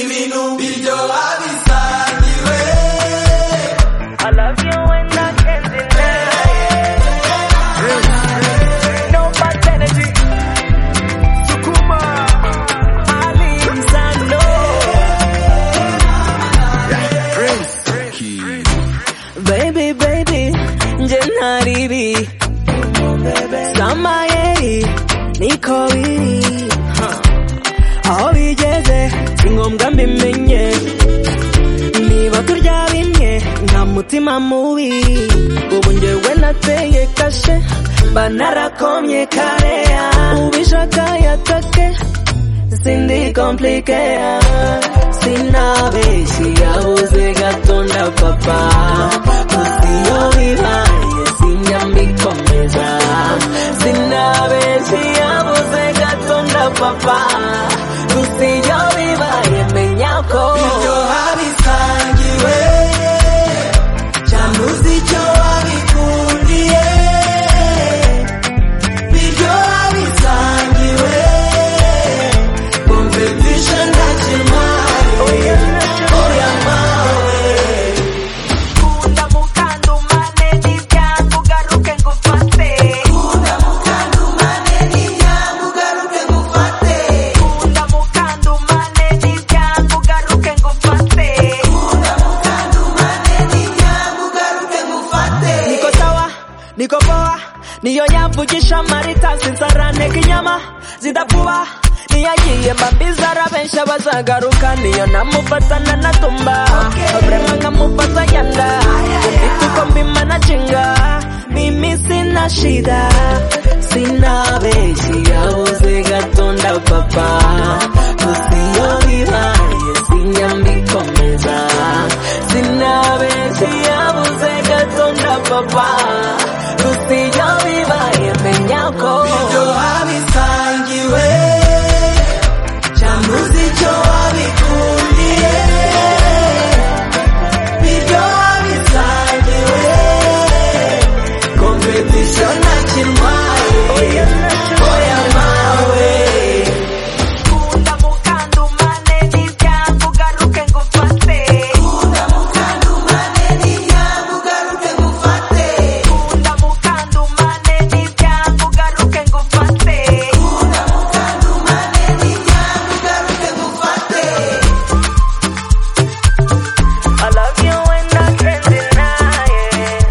ibintu biryoha bisangiwe I love you when I can't deny it. No bad energy. Sukuma. Alizano. Baby, baby, nje nariri. Sama yeri, niko biri. Aho bigeze, si ngombwa mbimenye. niba turya bimwe nta mutima mubi ubu njyewe nateye kashe banarakomye kareya ubishaka yatake sindi komplikeya sinabeshyi yabuze gato na papa gusa iyo bibaye sinjya mbikomeza sinabeshyi yabuze gato na papa gusa iyo bibaye menya ko biryoha bisangiwe cyane uzi icyo wabikundiye biryoha bisangiwe kompetisheni na kimari oya mawe Kunda mukanda umane n'ibyangu ugaruke ngufate kunda mukanda umane n'inyange ugaruke ngufate Kunda mukanda umane n'ibyangu ugaruke ngufate kunda mukanda umane n'inyange ugaruke ngufate Niko sawa, niko poa, niyo yamvugisha marita sinzarane kinyama zidakuba niyagiye mbabizara benshi abazagaruka niyo namufatana natumba problema nkamufata nyanda tuko mbima na chinga mimi sina shida sina beshi yabuze gatonda papa usiyo bibaye sinyambikomeza sina beshi yabuze gatonda papa usiyo bibaye menyako biryoha bisangiwe cyane uzi icyo wabikundiye biryoha bisangiwe kompetisiyo nta kirwaye oya mawe Kunda mukanda umane n'ibyangu ugaruke ngufate kunda mukanda umane n'inyange ugaruke ngufate Kunda mukanda umane n'ibyangu ugaruke ngufate kunda mukanda umane n'inyange ugaruke ngufate I love you when I can't deny it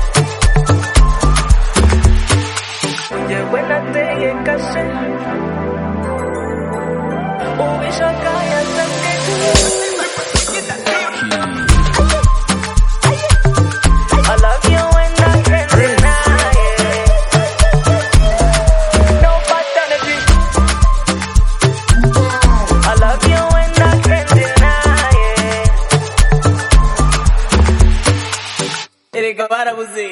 Yewe nateye kashe Ubishaka yasabwe I love you when I can't deny it No paternity I love you when I can't deny it Erega barabuze